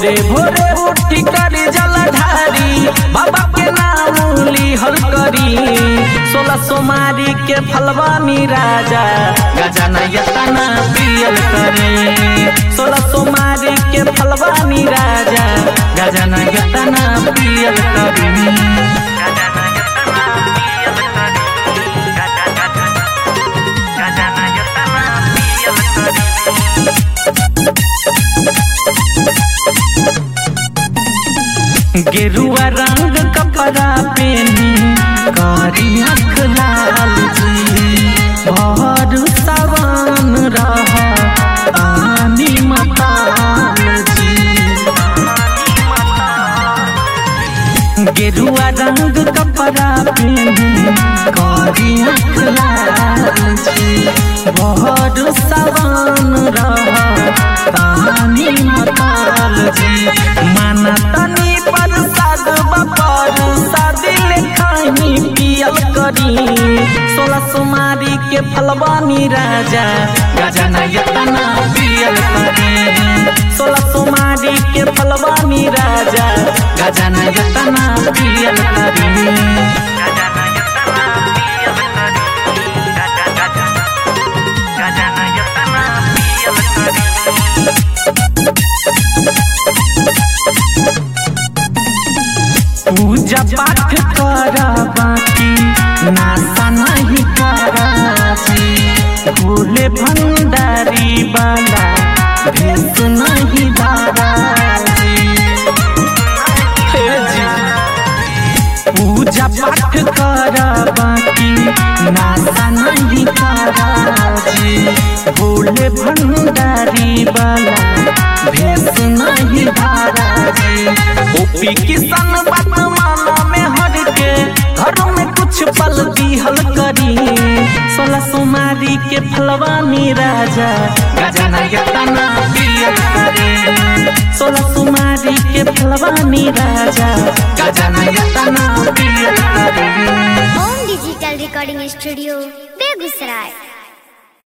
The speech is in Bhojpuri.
भोरे भोरे उठी करी जलधारी बाबा के नाम लिहल करी सोलह सोमारी के फलवानी राजा गजाना यतना पियल करे सोलह सोमारी के फलवानी राजा गजाना यतना पियल करी गजाना यतना पियल करी गजाना यतना पियल करी गेरुआ रंग कपड़ा पेनी कारी आँख लाल जी भर सवान रहा पानी मताल जी गेरुआ रंग कपड़ा पेनी कारी आँख लाल जी भर सवान रहा पानी मताल जी माना तनी प्रसाद बपर सादिल खानी पियल करी सोलह सुमारी के फलवानी राजा गजना यतना पियल करी सोलह सुमारी के फलवानी राजा गजना यतना पियल करी गजना यतना पियल करी गजना यतना पियल करी पूजा पाठ करा बाकी नासा नहीं करा भोले भंडारी वाला भेस नहीं धारा हे जी पूजा पाठ करा बाकी नासा नहीं करा भोले भंडारी वाला भेस नहीं धारा ओपी किसान बात माना में हर के घर में कुछ पल दिहल करी सोलह सोमारी के फलवानी राजा गजना यतना पियल करे सोलह सोमारी के फलवानी राजा गजना यतना पियल करे home digital recording studio Begusarai